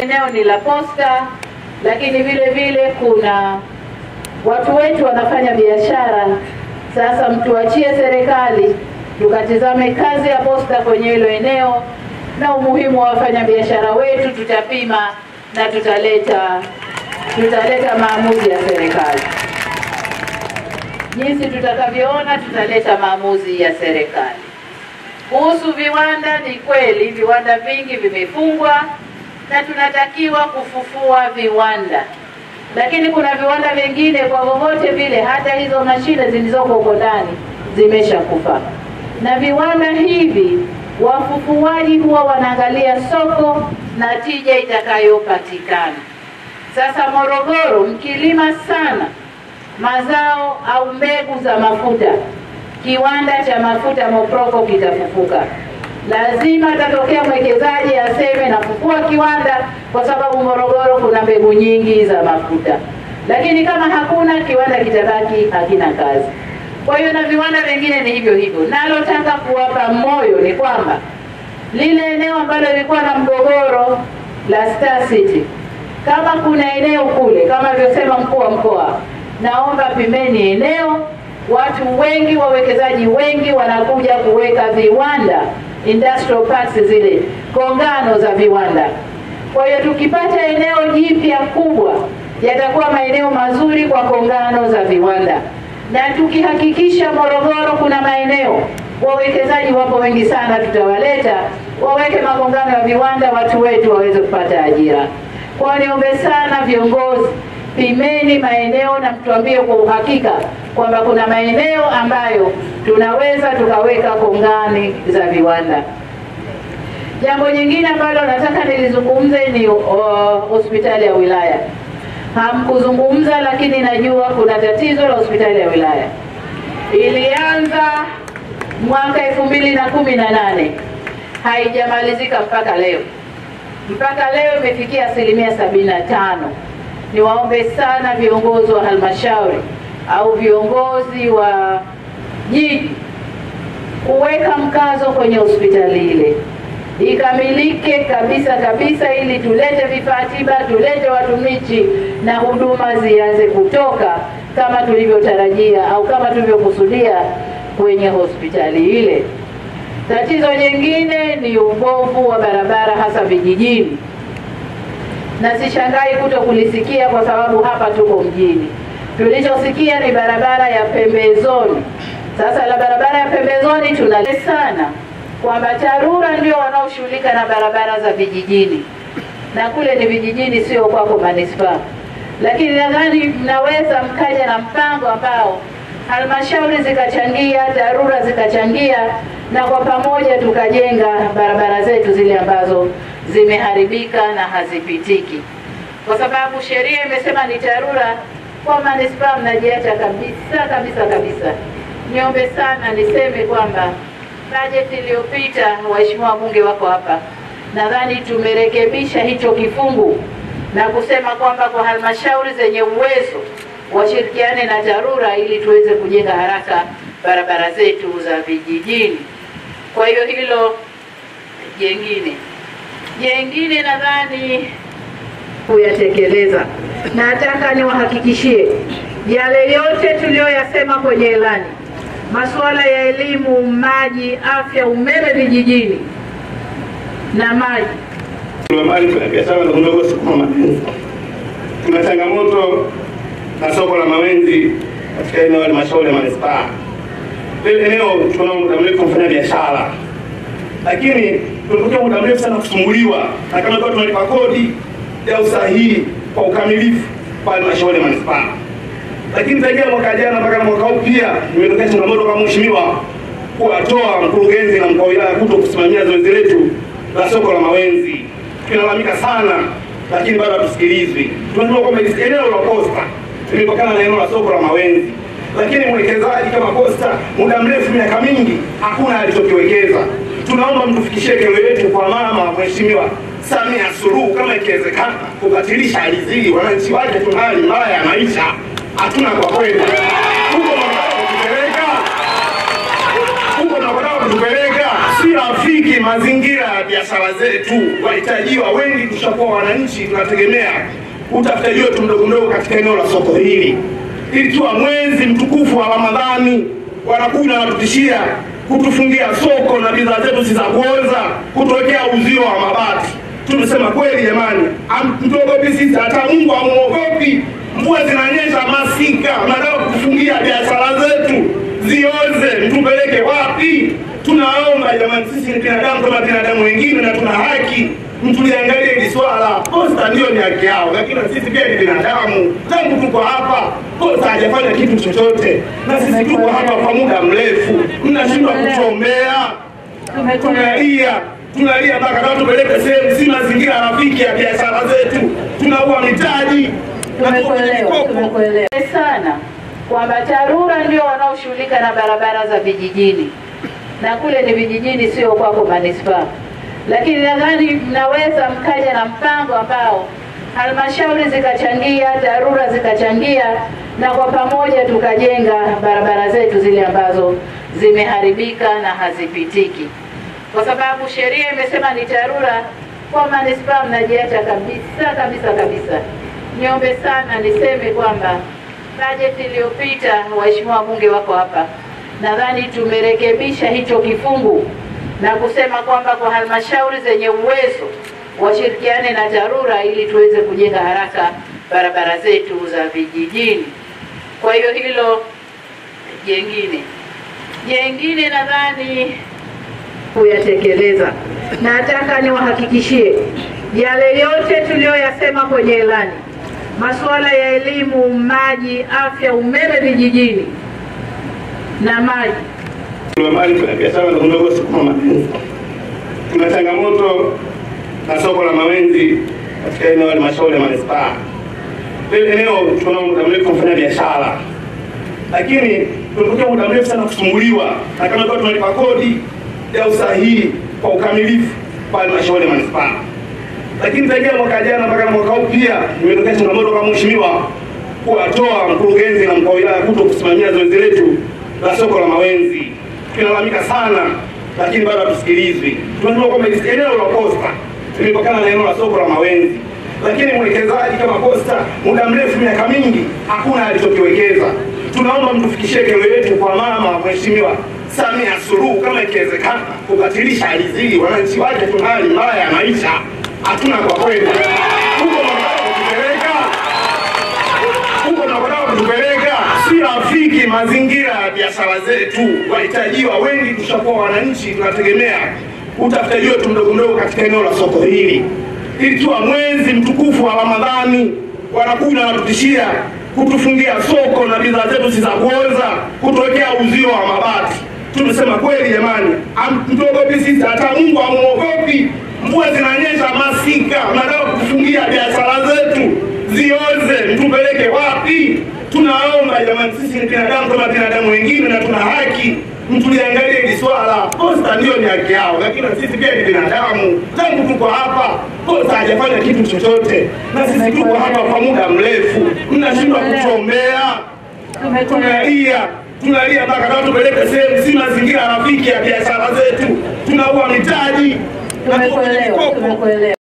eneo ni la posta, lakini vile vile kuna watu wetu wanafanya biashara. Sasa mtuachie serikali tukatizame kazi ya posta kwenye hilo eneo na umuhimu wa wafanyabiashara wetu, tutapima na tutaleta tutaleta maamuzi ya serikali. Jinsi tutakavyoona, tutaleta maamuzi ya serikali. Kuhusu viwanda, ni kweli viwanda vingi vimefungwa na tunatakiwa kufufua viwanda, lakini kuna viwanda vingine kwa vyovyote vile, hata hizo mashine zilizoko huko ndani zimeshakufa. Na viwanda hivi wafufuaji huwa wanaangalia soko na tija itakayopatikana. Sasa Morogoro, mkilima sana mazao au mbegu za mafuta, kiwanda cha mafuta Moproko kitafufuka. Lazima atatokea mwekezaji aseme nafufua kiwanda, kwa sababu Morogoro kuna mbegu nyingi za mafuta, lakini kama hakuna kiwanda kitabaki hakina kazi. Kwa hiyo na viwanda vingine ni hivyo hivyo. Nalotaka kuwapa moyo ni kwamba lile eneo ambalo lilikuwa na mgogoro la Star City, kama kuna eneo kule, kama alivyosema mkuu wa mkoa, naomba pimeni eneo. Watu wengi, wawekezaji wengi wanakuja kuweka viwanda, industrial parks, zile kongano za viwanda. Kwa hiyo tukipata eneo jipya kubwa, yatakuwa maeneo mazuri kwa kongano za viwanda, na tukihakikisha Morogoro kuna maeneo wawekezaji wapo wengi sana, tutawaleta waweke magongano ya viwanda, watu wetu waweze kupata ajira. Kwa niombe sana viongozi, pimeni maeneo na mtuambie kwa uhakika kwamba kuna maeneo ambayo tunaweza tukaweka kongani za viwanda. Jambo jingine ambalo nataka nilizungumze ni uh, hospitali ya wilaya. Hamkuzungumza, lakini najua kuna tatizo la hospitali ya wilaya. Ilianza mwaka elfu mbili na kumi na nane haijamalizika mpaka leo. Mpaka leo imefikia asilimia sabini na tano. Niwaombe sana viongozi wa halmashauri au viongozi wa jiji kuweka mkazo kwenye hospitali ile ikamilike kabisa kabisa, ili tulete vifaa tiba, tulete watumishi na huduma zianze kutoka kama tulivyotarajia au kama tulivyokusudia kwenye hospitali ile. Tatizo jingine ni ubovu wa barabara hasa vijijini, na sishangai kuto kulisikia kwa sababu hapa tuko mjini. Tulichosikia ni barabara ya pembezoni. Sasa la barabara ya pembezoni tunale sana kwamba TARURA ndio wanaoshughulika na barabara za vijijini, na kule ni vijijini, sio kwako manispaa. Lakini nadhani mnaweza mkaja na mpango ambao halmashauri zikachangia, TARURA zikachangia, na kwa pamoja tukajenga barabara zetu zile ambazo zimeharibika na hazipitiki, kwa sababu sheria imesema ni TARURA. Kwa manispaa mnajiacha kabisa kabisa kabisa. Niombe sana niseme kwamba bajeti iliyopita, waheshimiwa wabunge wako hapa, nadhani tumerekebisha hicho kifungu na kusema kwamba kwa halmashauri zenye uwezo washirikiane na TARURA ili tuweze kujenga haraka barabara zetu za vijijini. Kwa hiyo hilo jengine jengine nadhani kuyatekeleza. Nataka niwahakikishie yale yote tuliyoyasema kwenye ilani, masuala ya elimu, maji, afya, umeme vijijini na maji mali kuna biashara ndogo ndogo sukuma mapenzi. Tuna changamoto na soko la Mawenzi katika eneo la halmashauri ya manispaa. Lile eneo tuna muda mrefu kufanya biashara, lakini tumepokea muda mrefu sana kusumbuliwa, na kama kwa tunalipa kodi ya usahihi kwa ukamilifu kwa halmashauri ya manispaa. Lakini tangia mwaka jana mpaka mwaka huu pia imetokea changamoto kwa mheshimiwa kuwatoa mkurugenzi na mkuu wa wilaya kuto kusimamia zoezi letu la soko la Mawenzi tunalalamika sana, lakini bado hatusikilizwi. Tunajua kwamba hili eneo la posta limepakana na eneo la soko la Mawenzi, lakini mwekezaji kama Posta muda mrefu, miaka mingi, hakuna alichokiwekeza. Tunaomba mtufikishie kero yetu kwa mama Mheshimiwa Samia Suluhu, kama ikiwezekana kubatilisha ardhi hii. Wananchi wake tuna hali mbaya ya maisha, hatuna kwa kwenda huko. Mnataka kutupeleka huko, mnataka kutupeleka si rafiki mazingira ya biashara zetu. Wahitajiwa wengi tushakuwa wananchi, tunategemea utafutaji wetu mdogo mdogo katika eneo la soko hili, ikiwa mwezi mtukufu wa Ramadhani wanakuja wanatutishia kutufungia soko na bidhaa zetu si za kuoza, kutuwekea uzio wa mabati. Tumesema kweli jamani, mtuogopi sisi, hata Mungu amuogopi. Mvua zinanyesha masika, mnataka kutufungia biashara zetu zioze, mtupeleke wapi? Tunaomba jamani, sisi ni binadamu kama binadamu wengine na tuna haki, mtuliangalie hili swala. Posta ndio ni haki yao, lakini na sisi pia ni binadamu. Tangu tuko hapa, Posta hajafanya kitu chochote, na sisi tuko hapa kwa muda mrefu, mnashindwa kutuombea. Tunalia, tunalia mpaka kama tupeleke sehemu, si mazingira rafiki ya biashara zetu, tunaua mitaji Tumekuelewa, tumekuelewa sana kwamba TARURA ndio wanaoshughulika na barabara za vijijini na kule ni vijijini, sio kwako manispaa, lakini nadhani mnaweza mkaja na mpango ambao halmashauri zikachangia, TARURA zikachangia, na kwa pamoja tukajenga barabara zetu zile ambazo zimeharibika na hazipitiki, kwa sababu sheria imesema ni TARURA. Kwa manispaa mnajiacha kabisa kabisa kabisa. Niombe sana niseme kwamba bajeti iliyopita, waheshimiwa wabunge wako hapa, nadhani tumerekebisha hicho kifungu na kusema kwamba kwa halmashauri zenye uwezo washirikiane na TARURA ili tuweze kujenga haraka barabara zetu za vijijini. Kwa hiyo hilo jengine jengine nadhani kuyatekeleza. Nataka niwahakikishie yale yote tuliyoyasema kwenye ilani masuala ya elimu, maji, afya, umeme vijijini na maji. Mali tuna biashara ndogo ndogo sukuma mapenzi. Tuna changamoto na soko la Mawenzi katika eneo la halmashauri ya manispaa. Lile eneo tuna muda mrefu kufanya biashara, lakini tumekuja muda mrefu sana kusumbuliwa, na kama kwa tunalipa kodi ya usahihi kwa ukamilifu kwa halmashauri ya manispaa lakini tangia mwaka jana mpaka mwaka huu pia imetokea changamoto kama mheshimiwa kuwatoa mkurugenzi na mkuu wa wilaya kuto kusimamia zoezi letu la soko la Mawenzi. Tunalalamika sana, lakini bado hatusikilizwi. Tunajua kwamba eneo la Posta limepakana na eneo la soko la Mawenzi, lakini mwekezaji kama Posta muda mrefu, miaka mingi, hakuna alichokiwekeza. Tunaomba mtufikishie kero yetu kwa mama mheshimiwa Samia Suluhu, kama ikiwezekana kubatilisha hali hii. Wananchi wake tuna hali mbaya ya maisha hatuna kwa kweli. Huko mnataka kutupeleka, huko mnataka kutupeleka si rafiki mazingira ya biashara zetu. Wahitajiwa wengi tushakuwa wananchi, tunategemea utafutaji wetu mdogo mdogo katika eneo la soko hili, ikiwa mwezi mtukufu wa Ramadhani wanakuja wanatutishia kutufungia soko na bidhaa zetu si za kuoza, kutuwekea uzio wa mabati. Tumesema kweli jamani, mtuogopi sisi, hata Mungu amuogopi. Mvua zinanyesha masika, mnataka kutufungia biashara zetu zioze, mtupeleke wapi? Tunaomba jamani, sisi ni binadamu kama binadamu wengine na tuna haki, mtuliangalie hili swala. Posta ndio ni haki yao, lakini na sisi pia ni binadamu. Tangu tuko hapa, Posta hajafanya kitu chochote, na sisi tuko hapa kwa muda mrefu, mnashindwa kutuombea. Tunalia, tunalia mpaka kama tupeleke sehemu, si mazingira rafiki ya biashara zetu, tunaua mitaji Tumekuelewa, tumekuelewa.